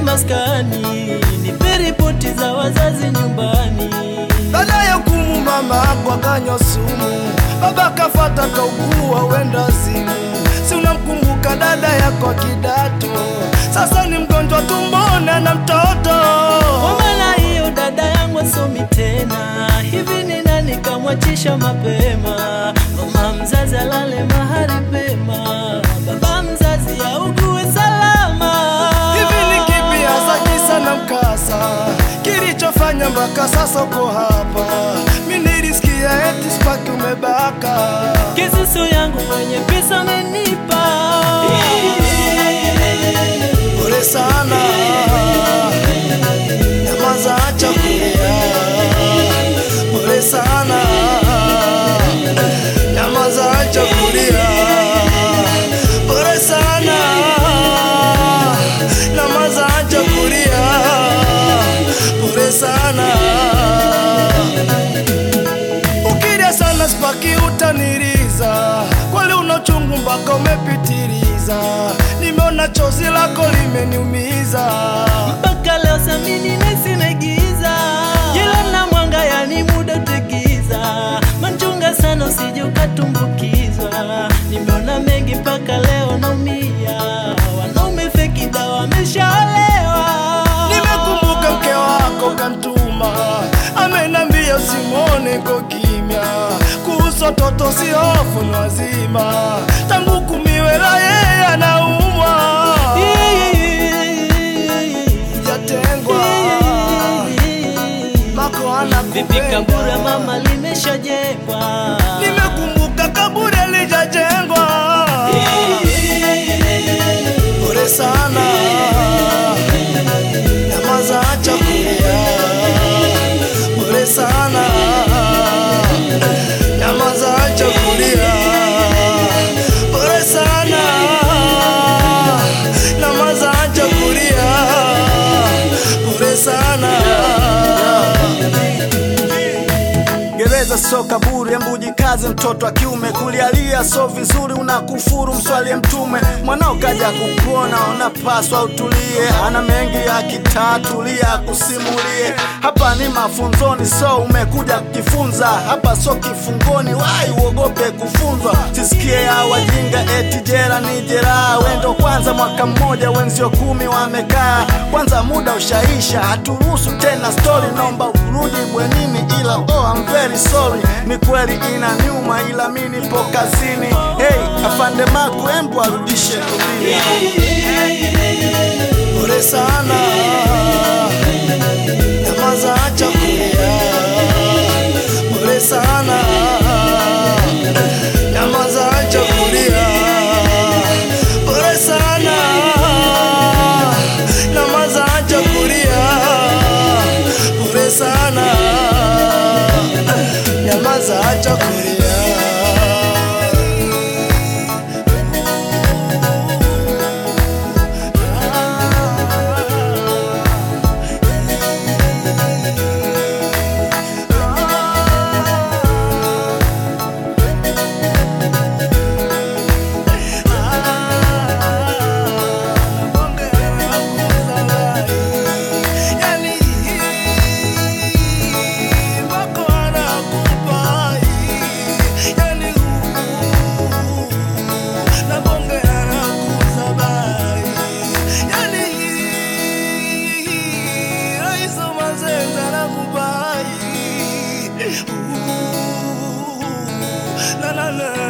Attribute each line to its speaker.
Speaker 1: maskani, nipe ripoti za wazazi nyumbani.
Speaker 2: Baada ya hukumu mama ako akanywa sumu, baba kafata kaugua wenda simu. Si unamkumbuka dada yako kidato, sasa ni mgonjwa tumbona na mtoto.
Speaker 1: Kwa maana hiyo dada yangu asomi tena, hivi ni nani kamwachisha mapema? Mama mzazi alale mahali pema, baba mzazi augue salama.
Speaker 2: Hivi ni kipi hasa kisa na mkasa kilichofanya mpaka sasa uko hapa? Mi nilisikia eti spaki umebaka.
Speaker 1: Kisusu yangu mwenye pesa amenipa
Speaker 2: Pole sana, nyamaza, acha kulia. Pole sana, nyamaza, acha kulia. Pole sana, nyamaza, acha kulia. Pole sana, ukilia sana spaki utaniriza, kweli una uchungu mpaka umepitiliza. Nimeona chozi lako limeniumiza.
Speaker 1: mpaka leo samini nesi naigiza jela na mwanga yani muda utegiza manchunga sana usije ukatumbukizwa nimeona mengi mpaka leo naumia wanaume feki dawa wameshaolewa
Speaker 2: Nimekumbuka mke wako kantuma, amenambia usimwone ko kimya, kuhusu watoto si hofu ni wazima, tangu kumiwela yeye anaumwa, jatengwa mako
Speaker 1: vipi kabura
Speaker 2: anakupenda.
Speaker 1: mama limeshajengwa
Speaker 2: Nimekumbuka kaburi alijajengwa, pole sana, nyamaza, acha kulia. Pole sana, nyamaza, acha kulia. Pole sana, nyamaza, acha kulia. Pole sana.
Speaker 3: Gereza so kaburi, embu jikaze mtoto wa kiume, kulialia so vizuri, unakufuru mswalie Mtume. Mwanao kaja kukuona, unapaswa utulie, ana mengi ya kitatulia kusimulie. Hapa ni mafunzoni, so umekuja kujifunza, hapa so kifungoni, wai uogope kufunzwa. Sisikie ya wajinga eti jera ni jeraha, wendo kwanza mwaka mmoja, wenzio kumi wamekaa. Kwanza muda ushaisha, haturuhusu tena story, naomba urudi bwenini, ila oh, I'm very sorry. Ni kweli ina nyuma, ila mi nipo kazini. Hey, afande Maku, embu arudishe rubini.
Speaker 2: Pole sana, nyamaza, acha kulia. Pole sana, nyamaza, acha kulia. Pole sana, nyamaza, acha kulia. Pole sana, nyamaza, acha kulia. na na na